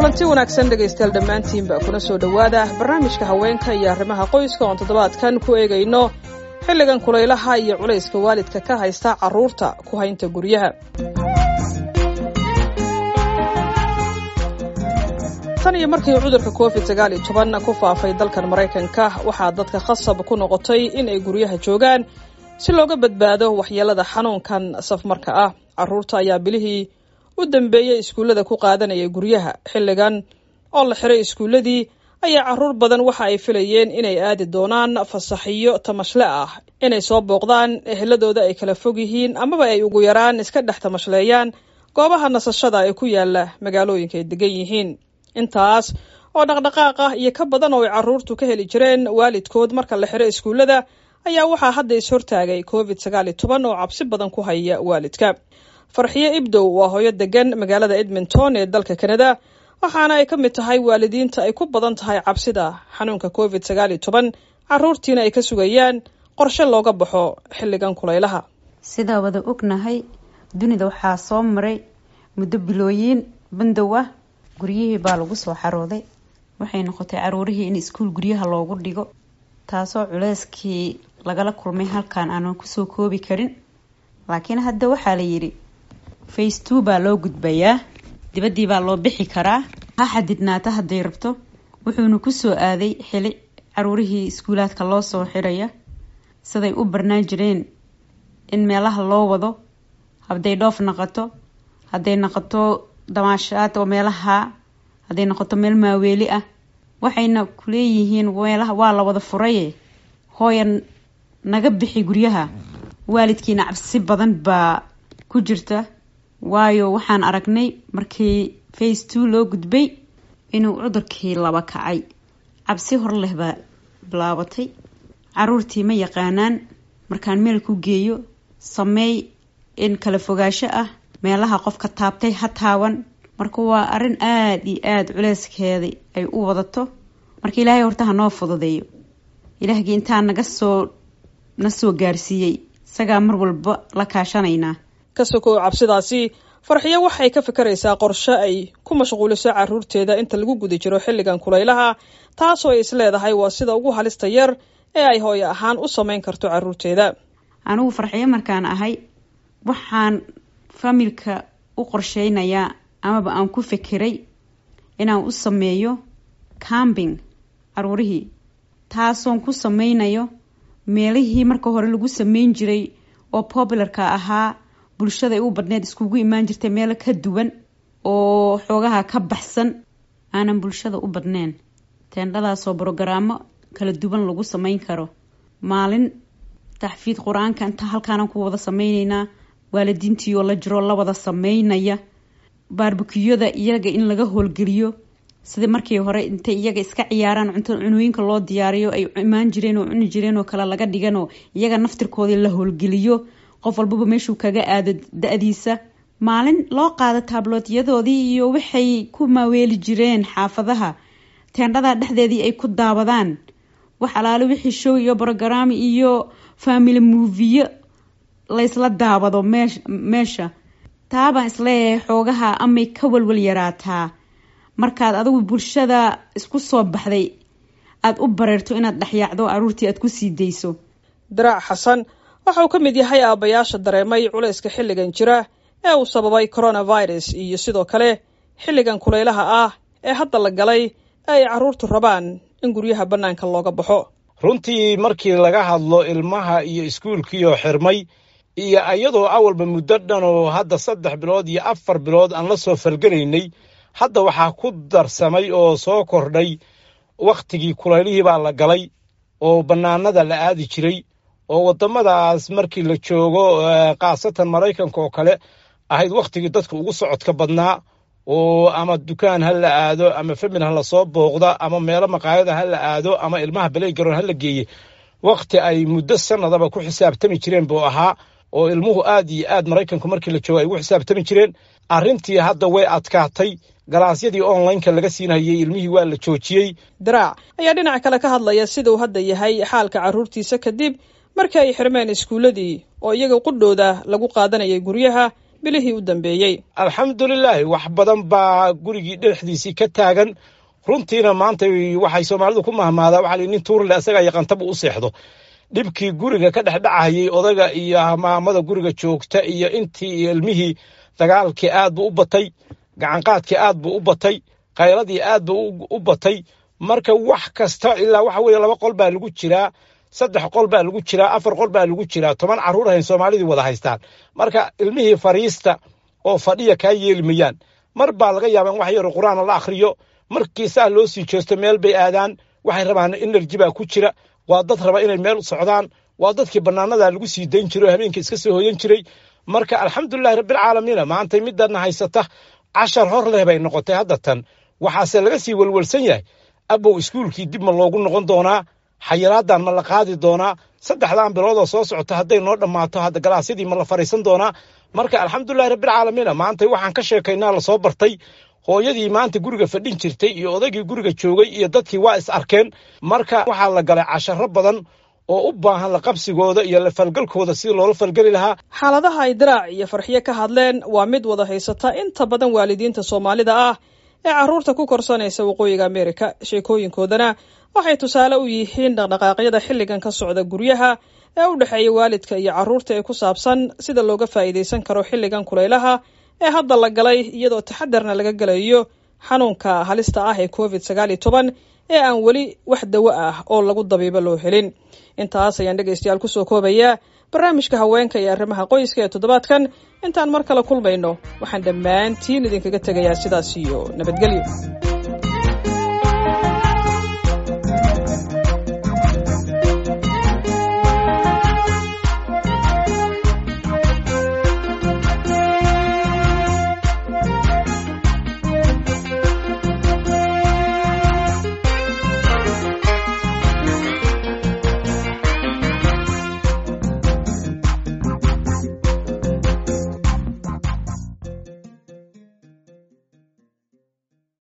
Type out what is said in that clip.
kulanti wanaagsan dhegaystayaal dhammaantiinba kuna soo dhowaada barnaamijka haweenka iyo arrimaha qoyska oon toddobaadkan ku eegayno xilligan kulaylaha iyo culayska waalidka ka haysta carruurta ku haynta guryaha tan iyo markii cudurka covid sagaal iyo toban ku faafay dalkan maraykanka waxaa dadka khasab ku noqotay in ay guryaha joogaan si looga badbaado waxyeelada xanuunkan safmarka ah carruurta ayaa bilihii u dambeeyey iskuullada ku qaadanaya guryaha xilligan oo la xiray iskuulladii ayaa carruur badan waxa ay filayeen inay aadi doonaan fasaxiyo tamashle ah inay soo booqdaan eheladooda ay kala fog yihiin amaba ay ugu yaraan iska dhex tamashleeyaan goobaha nasashada ee ku yaala magaalooyinka ay degan yihiin intaas oo dhaqdhaqaaq ah iyo ka badan oo ay carruurtu ka heli jireen waalidkood marka la xiro iskuullada ayaa waxaa hadda is-hortaagay covid sagaal iyo toban oo cabsi badan ku haya waalidka farxiyo ibdow waa hooyo degan magaalada edmonton ee dalka kanada waxaana ay ka mid tahay waalidiinta ay ku badan tahay cabsida xanuunka covid sagaal iyo toban carruurtiina ay ka sugayaan qorshe looga baxo xilligan kulaylaha sidaa wada ognahay dunida waxaa soo maray muddo bilooyiin bandow ah guryihii baa lagu soo xarooday waxay noqotay caruurihii in iskuul guryaha loogu dhigo taasoo culeyskii lagala kulmay halkan aanan kusoo koobi karin laakiin hadda waxaa la yidhi face two baa loo gudbayaa dibaddii baa loo bixi karaa ha xadidnaata hadday rabto wuxuuna kusoo aaday xili caruurihii iskuulaadka loo soo xiraya siday u barnaan jireen in meelaha loo wado hadday dhoof naqoto hadday noqoto damaashaad oo meelaha hadday noqoto meel maaweeli ah waxayna kuleeyihiin meelaha waa la wada furaye hooya naga bixi guryaha waalidkiina cabsi badan baa ku jirta waayo waxaan aragnay markii face two loo gudbay inuu cudurkii laba kacay cabsi hor leh baa bilaabatay caruurtii ma yaqaanaan markaan meel ku geeyo sameey in kala fogaasho ah meelaha qofka taabtay ha taaban marka waa arrin aada iyo aada culeyskeeda ay u wadato marka ilaahay horta ha noo fududeeyo ilaahgii intaa naga soo na soo gaarsiiyey isagaa mar walba la kaashanaynaa ka sokow cabsidaasi farxiyo waxay ka fikiraysaa qorshe ay ku mashquuliso carruurteeda inta lagu guda jiro xilligan kulaylaha taasoo ay isleedahay waa sida ugu halista yar ee ay hooyo ahaan u samayn karto carruurteeda anigu farxiyo markaan ahay waxaan familka u qorsheynayaa amaba aan ku fikiray inaan u sameeyo cambing caruurihii taasoon ku sameynayo meelihii marka hore lagu sameyn jiray oo popularka ahaa bulshada ay u badneed iskugu imaan jirtay meelo ka duwan oo xoogaha ka baxsan aanan bulshada u badneyn teendhadaasoo brogaraamo kala duwan lagu sameyn karo maalin taxfiid qur-aanka inta halkaanaan ku wada sameyneynaa waalidiintii oo la jiroo la wada sameynaya baarbukiyada iyaga in laga howlgeliyo sida markii hore intay iyaga iska ciyaaraan cunto cunooyinka loo diyaariyo ay imaan jireen oo cuni jireen oo kale laga dhiganoo iyaga naftirkoodii la howlgeliyo qof walbaba meeshuu kaga aado da-diisa maalin loo qaado taabloodyadoodii iyo waxay ku maaweeli jireen xaafadaha teendhada dhexdeedii ay ku daawadaan wax alaale wixii show iyo brogaraam iyo family moviyo laysla daawado meesh meesha taabaan isleeyahay xoogaha amay ka walwal yaraataa markaad adigu bulshada isku soo baxday aada u bareerto inaad dhexyaacdo caruurtii aada kusii dayso diraac xasan waxa uu ka mid yahay aabbayaasha dareemay culayska xilligan jira ee uu sababay coronavirus iyo sidoo kale xilligan kulaylaha ah ee hadda la galay ee ay carruurtu rabaan in guryaha bannaanka looga baxo runtii markii laga hadlo ilmaha iyo iskuulkiioo xirmay iyo iyadoo awalba muddo dhan oo hadda saddex bilood iyo afar bilood aan la soo falgelaynay hadda waxaa ku darsamay oo soo kordhay wakhtigii kulaylihii baa la galay oo bannaanada la aadi jiray oo waddamadaas markii la joogo khaasatan maraykanka oo kale ahayd wakhtigii dadka ugu socodka badnaa oo ama dukaan ha la aado ama famil ha la soo booqda ama meelo maqaayada ha la aado ama ilmaha baleygaroon ha la geeye wakhti ay muddo sannadaba ku xisaabtami jireen buu ahaa oo ilmuhu aad iyo aad maraykanku markii la joogo ay ugu xisaabtami jireen arrintii hadda way adkaatay galaasyadii onlineka laga siinhayey ilmihii waa la joojiyey diraac ayaa dhinac kale ka hadlaya siduu hadda yahay xaalka carruurtiisa kadib markii ay xirmeen iskuulladii oo iyaga qudhooda lagu qaadanayay guryaha bilihii u dambeeyey alxamdulilaahi wax badan baa gurigii dhexdiisii ka taagan runtiina maanta waxay soomaalidu ku mahmaadaa waxaa nin tuurle asagaa yaqantaba u seexdo dhibkii guriga ka dhexdhacayay odaga iyo maamada guriga joogta iyo intii iyo ilmihii dagaalkii aad buu u batay gacanqaadkii aad buu u batay khayradii aad buu u batay marka wax kasta ilaa waxa weeye laba qol baa lagu jiraa saddex qol baa lagu jiraa afar qol baa lagu jiraa toban carruur ahayn soomaalidii wada haystaan marka ilmihii fariista oo fadhiya kaa yeeli mayaan mar baa laga yaaba in wax yaro qur-aana la akhriyo markii saa loo sii jeesto meel bay aadaan waxay rabaan enerji baa ku jira waa dad raba inay meel socdaan waa dadkii bannaanada lagu sii dayn jiray oo habeenkii iska soo hoyan jiray marka alxamdulilahi rabbilcaalamiina maantay midana haysata cashar hor leh bay noqotay hadda tan waxaase laga sii welwelsan yahay abow iskuulkii dib ma loogu noqon doonaa xayiraadan ma la qaadi doonaa saddexdan biloodoo soo socota hadday noo dhammaato hadda galaasyadii ma la fariisan doonaa marka alxamdulilahi rabbilcaalamiina maantay waxaan ka sheekaynaa lasoo bartay hooyadii maanta guriga fadhin jirtay iyo odaygii guriga joogay iyo dadkii waa is arkeen marka waxaa la galay casharo badan oo u baahan la qabsigooda iyo la falgalkooda sidii loola falgeli lahaa xaaladaha ay diraac iyo farxiyo ka hadleen waa mid wada haysata inta badan waalidiinta soomaalida ah ee carruurta ku korsanaysa waqooyiga ameerika sheekooyinkoodana waxay tusaale u yihiin dhaqdhaqaaqyada xilligan ka socda guryaha ee u dhexeeya waalidka iyo carruurta ee ku saabsan sida looga faa'iidaysan karo xilligan kulaylaha ee hadda la galay iyadoo taxadarna laga gelayo xanuunka halista ah ee covid sagaal iyo toban ee aan weli wax dawo ah oo lagu dabiibo loo helin intaas ayaan dhegaystayaal kusoo koobayaa barnaamijka haweenka iyo arrimaha qoyska ee toddobaadkan intaan mar kale kulmayno waxaan dhammaantiin idinkaga tegayaa sidaas iyo nabadgelyo